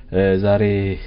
ዛሬ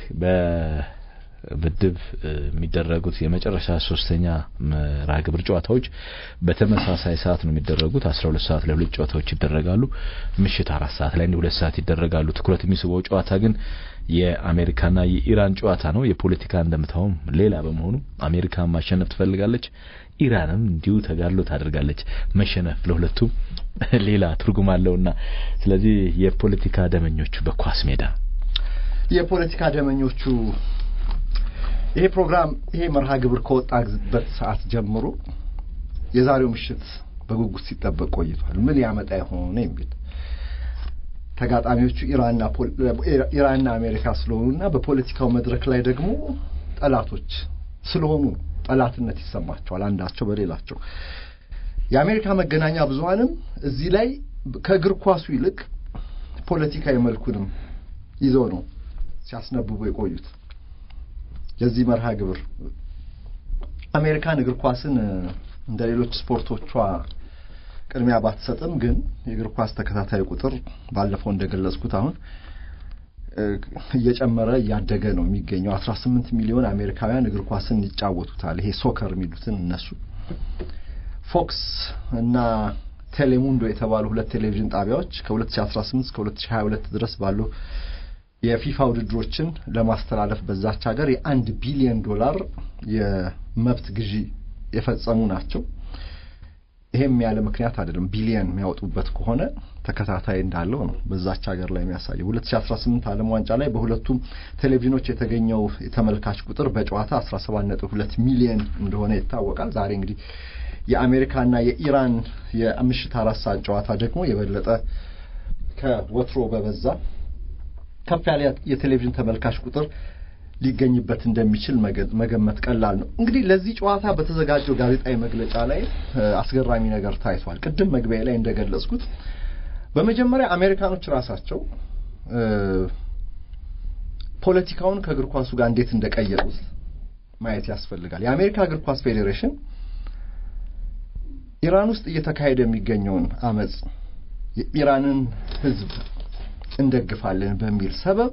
በምድብ የሚደረጉት የመጨረሻ ሶስተኛ መርሃ ግብር ጨዋታዎች በተመሳሳይ ሰዓት ነው የሚደረጉት። አስራ ሁለት ሰዓት ላይ ሁለት ጨዋታዎች ይደረጋሉ። ምሽት አራት ሰዓት ላይ ሁለት ሰዓት ይደረጋሉ። ትኩረት የሚስበው ጨዋታ ግን የአሜሪካና የኢራን ጨዋታ ነው። የፖለቲካ እንደምታውም ሌላ በመሆኑ አሜሪካን ማሸነፍ ትፈልጋለች፣ ኢራንም እንዲሁ ተጋድሎ ታደርጋለች። መሸነፍ ለሁለቱም ሌላ ትርጉም አለውና ስለዚህ የፖለቲካ ደመኞቹ በኳስ ሜዳ የፖለቲካ ደመኞቹ ይሄ ፕሮግራም ይሄ መርሃ ግብር ከወጣበት ሰዓት ጀምሮ የዛሬው ምሽት በጉጉት ሲጠበቅ ቆይቷል። ምን ያመጣ የሆነ የሚል ተጋጣሚዎቹ ኢራንና ኢራንና አሜሪካ ስለሆኑና በፖለቲካው መድረክ ላይ ደግሞ ጠላቶች ስለሆኑ ጠላትነት ይሰማቸዋል አንዳቸው በሌላቸው። የአሜሪካ መገናኛ ብዙኃንም እዚህ ላይ ከእግር ኳሱ ይልቅ ፖለቲካዊ መልኩንም ይዘው ነው ሲያስነብቡ የቆዩት። የዚህ መርሃ ግብር አሜሪካን እግር ኳስን እንደ ሌሎች ስፖርቶቿ ቅድሚያ ባትሰጥም ግን የእግር ኳስ ተከታታይ ቁጥር ባለፈው እንደገለጽኩት አሁን እየጨመረ እያደገ ነው የሚገኘው። አስራ ስምንት ሚሊዮን አሜሪካውያን እግር ኳስን ይጫወቱታል። ይሄ ሶከር የሚሉትን እነሱ ፎክስ እና ቴሌሙንዶ የተባሉ ሁለት ቴሌቪዥን ጣቢያዎች ከ2018 እስከ 2022 ድረስ ባሉ የፊፋ ውድድሮችን ለማስተላለፍ በዛች ሀገር የአንድ ቢሊዮን ዶላር የመብት ግዢ የፈጸሙ ናቸው። ይሄም ያለ ምክንያት አይደለም። ቢሊየን የሚያወጡበት ከሆነ ተከታታይ እንዳለው ነው በዛች ሀገር ላይ የሚያሳየው። 2018 ዓለም ዋንጫ ላይ በሁለቱም ቴሌቪዥኖች የተገኘው የተመልካች ቁጥር በጨዋታ 17.2 ሚሊየን እንደሆነ ይታወቃል። ዛሬ እንግዲህ የአሜሪካና የኢራን የምሽት አራት ሰዓት ጨዋታ ደግሞ የበለጠ ከወትሮ በበዛ ከፍ ያለ የቴሌቪዥን ተመልካች ቁጥር ሊገኝበት እንደሚችል መገመት ቀላል ነው። እንግዲህ ለዚህ ጨዋታ በተዘጋጀው ጋዜጣዊ መግለጫ ላይ አስገራሚ ነገር ታይቷል። ቅድም መግቢያ ላይ እንደገለጽኩት በመጀመሪያ አሜሪካኖች ራሳቸው ፖለቲካውን ከእግር ኳሱ ጋር እንዴት እንደቀየጡት ማየት ያስፈልጋል። የአሜሪካ እግር ኳስ ፌዴሬሽን ኢራን ውስጥ እየተካሄደ የሚገኘውን አመፅ የኢራንን ሕዝብ እንደግፋለን በሚል ሰበብ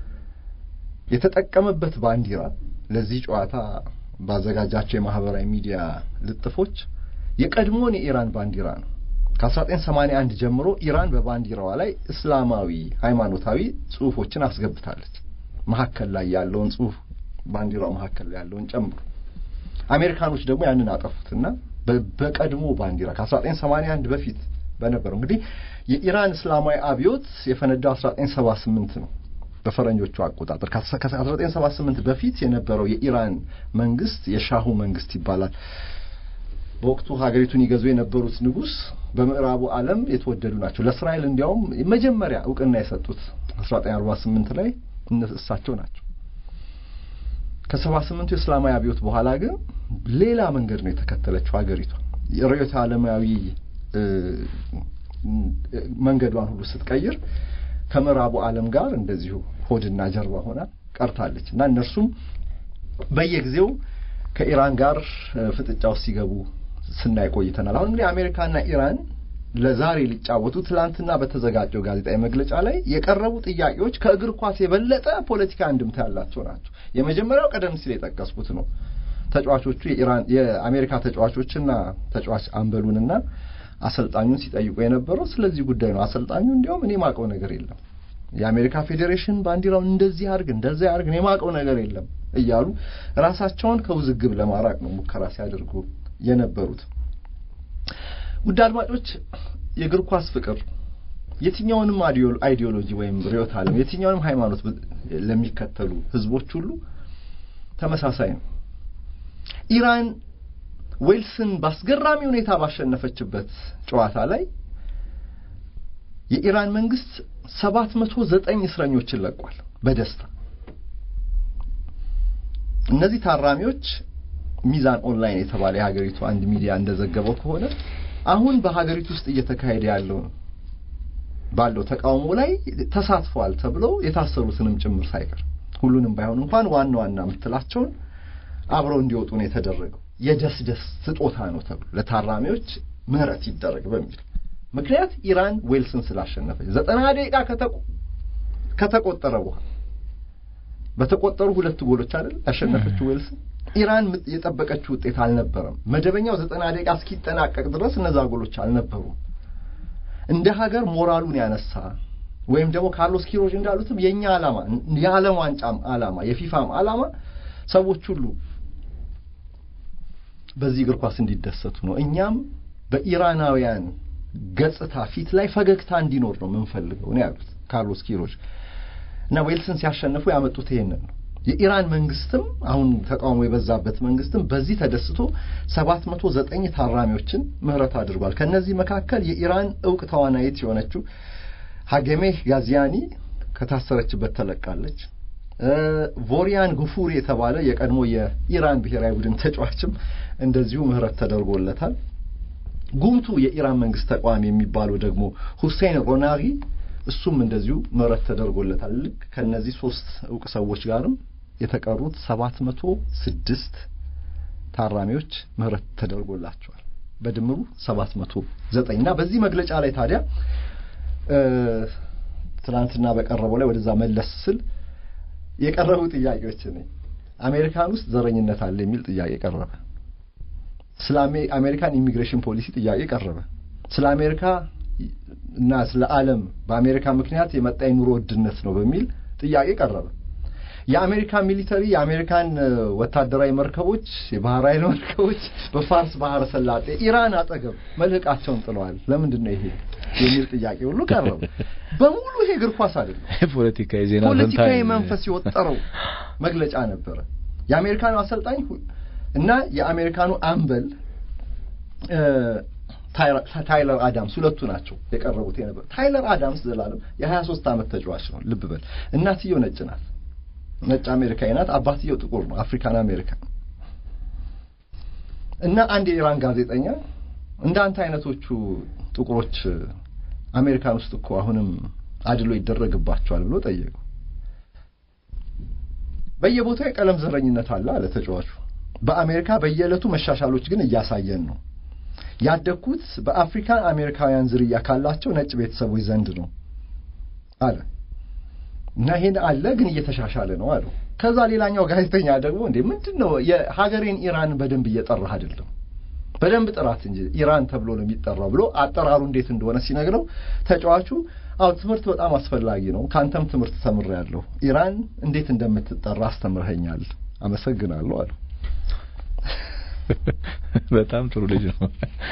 የተጠቀመበት ባንዲራ ለዚህ ጨዋታ ባዘጋጃቸው የማህበራዊ ሚዲያ ልጥፎች የቀድሞውን የኢራን ባንዲራ ነው። ከ1981 ጀምሮ ኢራን በባንዲራዋ ላይ እስላማዊ ሃይማኖታዊ ጽሁፎችን አስገብታለች። መሀከል ላይ ያለውን ጽሁፍ ባንዲራው መሀከል ላይ ያለውን ጨምሮ አሜሪካኖች ደግሞ ያንን አጠፉትና በቀድሞ ባንዲራ ከ1981 በፊት በነበረው እንግዲህ የኢራን እስላማዊ አብዮት የፈነዳው 1978 ነው በፈረንጆቹ አቆጣጠር ከ1978 በፊት የነበረው የኢራን መንግስት የሻሁ መንግስት ይባላል። በወቅቱ ሀገሪቱን ይገዙ የነበሩት ንጉስ በምዕራቡ ዓለም የተወደዱ ናቸው። ለእስራኤል እንዲያውም መጀመሪያ እውቅና የሰጡት 1948 ላይ እሳቸው ናቸው። ከ78ቱ የእስላማዊ አብዮት በኋላ ግን ሌላ መንገድ ነው የተከተለችው ሀገሪቷ የርዕዮተ ዓለማዊ መንገዷን ሁሉ ስትቀይር ከምዕራቡ ዓለም ጋር እንደዚሁ ሆድና ጀርባ ሆና ቀርታለች እና እነርሱም በየጊዜው ከኢራን ጋር ፍጥጫ ውስጥ ሲገቡ ስናይ ቆይተናል። አሁን እንግዲህ አሜሪካና ኢራን ለዛሬ ሊጫወቱ ትላንትና በተዘጋጀው ጋዜጣዊ መግለጫ ላይ የቀረቡ ጥያቄዎች ከእግር ኳስ የበለጠ ፖለቲካ እንድምታ ያላቸው ናቸው። የመጀመሪያው ቀደም ሲል የጠቀስኩት ነው። ተጫዋቾቹ የኢራን የአሜሪካ ተጫዋቾችና ተጫዋች አምበሉንና አሰልጣኙን ሲጠይቁ የነበረው ስለዚህ ጉዳይ ነው። አሰልጣኙ እንዲያውም እኔ ማቀው ነገር የለም የአሜሪካ ፌዴሬሽን ባንዲራውን እንደዚህ አድርግ እንደዚህ አድርግ እኔ ማቀው ነገር የለም እያሉ ራሳቸውን ከውዝግብ ለማራቅ ነው ሙከራ ሲያደርጉ የነበሩት። ውድ አድማጮች፣ የእግር ኳስ ፍቅር የትኛውንም አይዲዮሎጂ ወይም ርዕዮተ ዓለም የትኛውንም ሃይማኖት ለሚከተሉ ህዝቦች ሁሉ ተመሳሳይ ነው። ኢራን ዌልስን በአስገራሚ ሁኔታ ባሸነፈችበት ጨዋታ ላይ የኢራን መንግስት ሰባት መቶ ዘጠኝ እስረኞችን ለቋል በደስታ እነዚህ ታራሚዎች ሚዛን ኦንላይን የተባለ የሀገሪቱ አንድ ሚዲያ እንደዘገበው ከሆነ አሁን በሀገሪቱ ውስጥ እየተካሄደ ያለው ባለው ተቃውሞ ላይ ተሳትፈዋል ተብለው የታሰሩትንም ጭምር ሳይቀር ሁሉንም ባይሆን እንኳን ዋና ዋና የምትላቸውን አብረው እንዲወጡ ነው የተደረገው። የደስደስ ስጦታ ነው ተብሎ ለታራሚዎች ምህረት ይደረግ በሚል ምክንያት ኢራን ዌልስን ስላሸነፈች ዘጠና ደቂቃ ከተቆጠረ በኋላ በተቆጠሩ ሁለት ጎሎች አይደል ያሸነፈችው ዌልስ። ኢራን የጠበቀችው ውጤት አልነበረም። መደበኛው ዘጠና ደቂቃ እስኪጠናቀቅ ድረስ እነዛ ጎሎች አልነበሩም። እንደ ሀገር ሞራሉን ያነሳ ወይም ደግሞ ካርሎስ ኪሮጅ እንዳሉትም የእኛ ዓላማ የዓለም ዋንጫም ዓላማ የፊፋም ዓላማ ሰዎች ሁሉ በዚህ እግር ኳስ እንዲደሰቱ ነው። እኛም በኢራናውያን ገጽታ ፊት ላይ ፈገግታ እንዲኖር ነው የምንፈልገው ነው ያሉት ካርሎስ ኪሮጅ እና ዌልስን ሲያሸንፉ ያመጡት ይሄንን ነው። የኢራን መንግስትም አሁን ተቃውሞ የበዛበት መንግስትም በዚህ ተደስቶ ሰባት መቶ ዘጠኝ ታራሚዎችን ምህረት አድርጓል። ከእነዚህ መካከል የኢራን እውቅ ተዋናይት የሆነችው ሀጌሜህ ጋዚያኒ ከታሰረችበት ተለቃለች። ቮሪያን ጉፉሪ የተባለ የቀድሞ የኢራን ብሔራዊ ቡድን ተጫዋችም እንደዚሁ ምህረት ተደርጎለታል። ጉምቱ የኢራን መንግስት ተቃዋሚ የሚባለው ደግሞ ሁሴን ሮናሪ እሱም እንደዚሁ ምህረት ተደርጎለታል። ልክ ከእነዚህ ሶስት እውቅ ሰዎች ጋርም የተቀሩት ሰባት መቶ ስድስት ታራሚዎች ምህረት ተደርጎላቸዋል። በድምሩ ሰባት መቶ ዘጠኝ እና በዚህ መግለጫ ላይ ታዲያ ትናንትና በቀረበው ላይ ወደዛ መለስ ስል የቀረቡ ጥያቄዎች ነኝ አሜሪካን ውስጥ ዘረኝነት አለ የሚል ጥያቄ ቀረበ። ስለ አሜሪካን ኢሚግሬሽን ፖሊሲ ጥያቄ ቀረበ። ስለ አሜሪካ እና ስለ ዓለም በአሜሪካ ምክንያት የመጣ የኑሮ ውድነት ነው በሚል ጥያቄ ቀረበ። የአሜሪካን ሚሊተሪ የአሜሪካን ወታደራዊ መርከቦች የባህር ኃይል መርከቦች በፋርስ ባህረ ሰላጤ ኢራን አጠገብ መልህቃቸውን ጥለዋል። ለምንድን ነው ይሄ የሚል ጥያቄ ሁሉ ቀረበ። በሙሉ ይሄ እግር ኳስ አይደለም፣ ፖለቲካዊ ዜና ፖለቲካዊ መንፈስ የወጠረው መግለጫ ነበረ። የአሜሪካኑ አሰልጣኝ እና የአሜሪካኑ አምበል ታይለር አዳምስ ሁለቱ ናቸው የቀረቡት የነበር። ታይለር አዳምስ ዘላለም የሀያ ሶስት ዓመት ተጫዋች ነው። ልብ በል እናትየው ነጭ ናት፣ ነጭ አሜሪካዊ ናት። አባትየው ጥቁር ነው፣ አፍሪካን አሜሪካን እና አንድ የኢራን ጋዜጠኛ እንደ አንተ አይነቶቹ ጥቁሮች አሜሪካን ውስጥ እኮ አሁንም አድሎ ይደረግባቸዋል ብሎ ጠየቀው። በየቦታው የቀለም ዘረኝነት አለ አለ ተጫዋቹ። በአሜሪካ በየዕለቱ መሻሻሎች ግን እያሳየን ነው ያደግኩት በአፍሪካን አሜሪካውያን ዝርያ ካላቸው ነጭ ቤተሰቦች ዘንድ ነው አለ እና ይሄን አለ ግን እየተሻሻለ ነው አለው። ከዛ ሌላኛው ጋዜጠኛ ደግሞ እንዴ ምንድን ነው የሀገሬን ኢራን በደንብ እየጠራህ አይደለም፣ በደንብ ጥራት እንጂ ኢራን ተብሎ ነው የሚጠራው ብሎ አጠራሩ እንዴት እንደሆነ ሲነግረው ተጫዋቹ አዎ ትምህርት በጣም አስፈላጊ ነው፣ ካንተም ትምህርት ተምሬያለሁ፣ ኢራን እንዴት እንደምትጠራ አስተምረኸኛል፣ አመሰግናለሁ አለው። በጣም ጥሩ ልጅ ነው።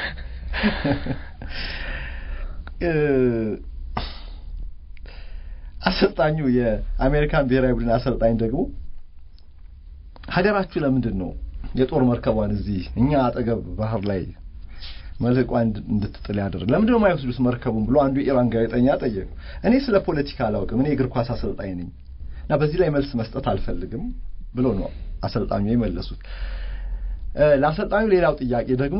አሰልጣኙ የአሜሪካን ብሔራዊ ቡድን አሰልጣኝ ደግሞ ሀገራችሁ ለምንድን ነው የጦር መርከቧን እዚህ እኛ አጠገብ ባህር ላይ መልህቋን እንድትጥል ያደረግ ለምንድን ነው የማይወስዱት መርከቡን ብሎ አንዱ የኢራን ጋዜጠኛ ጠየቁ። እኔ ስለ ፖለቲካ አላውቅም፣ እኔ እግር ኳስ አሰልጣኝ ነኝ እና በዚህ ላይ መልስ መስጠት አልፈልግም ብሎ ነው አሰልጣኙ የመለሱት። ለአሰልጣኙ ሌላው ጥያቄ ደግሞ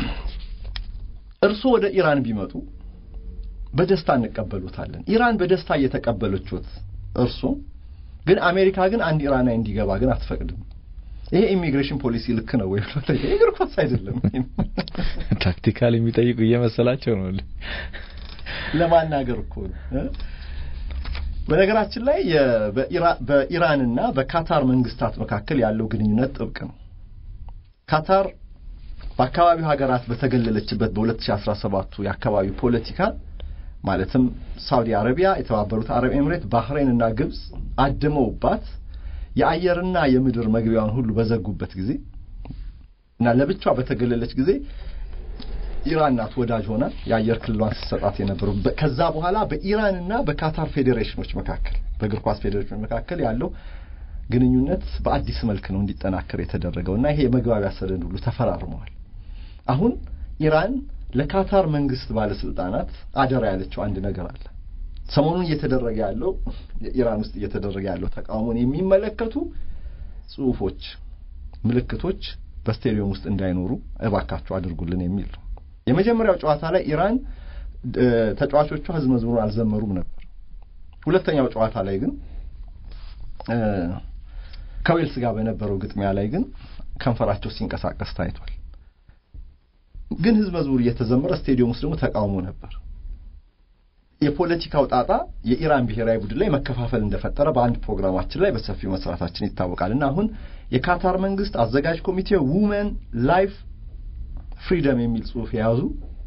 እርስዎ ወደ ኢራን ቢመጡ በደስታ እንቀበሉታለን። ኢራን በደስታ እየተቀበለችት እርሱ ግን አሜሪካ ግን አንድ ኢራናዊ እንዲገባ ግን አትፈቅድም። ይሄ ኢሚግሬሽን ፖሊሲ ልክ ነው ወይ? እግር ኳስ አይደለም። ታክቲካል የሚጠይቁ እየመሰላቸው ነው ለማናገር እኮ ነው። በነገራችን ላይ በኢራንና በካታር መንግስታት መካከል ያለው ግንኙነት ጥብቅ ነው። ካታር በአካባቢው ሀገራት በተገለለችበት በ2017ቱ የአካባቢው ፖለቲካ ማለትም ሳውዲ አረቢያ፣ የተባበሩት አረብ ኤምሬት፣ ባህሬን እና ግብጽ አድመውባት የአየርና የምድር መግቢያውን ሁሉ በዘጉበት ጊዜ እና ለብቻ በተገለለች ጊዜ ኢራን ናት ወዳጅ ሆና የአየር ክልሏን ስትሰጣት የነበረው። ከዛ በኋላ በኢራንና በካታር ፌዴሬሽኖች መካከል በእግር ኳስ ፌዴሬሽኖች መካከል ያለው ግንኙነት በአዲስ መልክ ነው እንዲጠናከር የተደረገው እና ይሄ የመግባቢያ ሰነድ ሁሉ ተፈራርመዋል። አሁን ኢራን ለካታር መንግስት ባለስልጣናት አደራ ያለችው አንድ ነገር አለ። ሰሞኑን እየተደረገ ያለው ኢራን ውስጥ እየተደረገ ያለው ተቃውሞን የሚመለከቱ ጽሁፎች፣ ምልክቶች በስቴዲየም ውስጥ እንዳይኖሩ እባካችሁ አድርጉልን የሚል ነው። የመጀመሪያው ጨዋታ ላይ ኢራን ተጫዋቾቿ ህዝብ መዝሙሩን አልዘመሩም ነበር። ሁለተኛው ጨዋታ ላይ ግን ከዌልስ ጋር በነበረው ግጥሚያ ላይ ግን ከንፈራቸው ሲንቀሳቀስ ታይቷል። ግን ህዝብ መዝሙር እየተዘመረ ስቴዲየም ውስጥ ደግሞ ተቃውሞ ነበር። የፖለቲካው ጣጣ የኢራን ብሔራዊ ቡድን ላይ መከፋፈል እንደፈጠረ በአንድ ፕሮግራማችን ላይ በሰፊው መስራታችን ይታወቃል እና አሁን የካታር መንግስት አዘጋጅ ኮሚቴ ውመን ላይፍ ፍሪደም የሚል ጽሑፍ የያዙ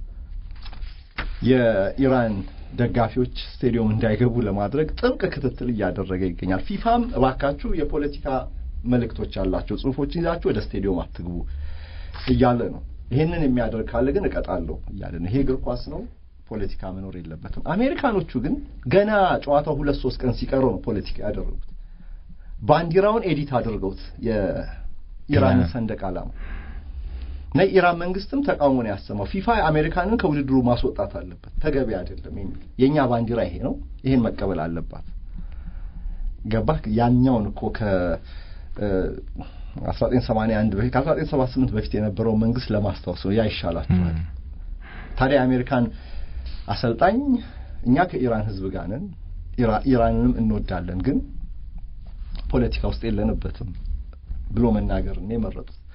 የኢራን ደጋፊዎች ስቴዲየም እንዳይገቡ ለማድረግ ጥብቅ ክትትል እያደረገ ይገኛል። ፊፋም እባካችሁ የፖለቲካ መልእክቶች ያላቸው ጽሑፎችን ይዛችሁ ወደ ስቴዲየም አትግቡ እያለ ነው። ይህንን የሚያደርግ ካለ ግን እቀጣለሁ እያለ ነው። ይሄ እግር ኳስ ነው፣ ፖለቲካ መኖር የለበትም። አሜሪካኖቹ ግን ገና ጨዋታው ሁለት ሶስት ቀን ሲቀረው ነው ፖለቲካ ያደረጉት። ባንዲራውን ኤዲት አድርገውት የኢራን ሰንደቅ ዓላማ እና የኢራን መንግስትም ተቃውሞ ነው ያሰማው። ፊፋ አሜሪካንን ከውድድሩ ማስወጣት አለበት፣ ተገቢ አይደለም የሚል የእኛ ባንዲራ ይሄ ነው፣ ይሄን መቀበል አለባት። ገባህ? ያኛውን እኮ ከ 1981 በፊት ከ1978 በፊት የነበረውን መንግስት ለማስታወስ ነው። ያ ይሻላችኋል። ታዲያ የአሜሪካን አሰልጣኝ እኛ ከኢራን ህዝብ ጋር ነን፣ ኢራንንም እንወዳለን፣ ግን ፖለቲካ ውስጥ የለንበትም ብሎ መናገር ነው የመረጡት።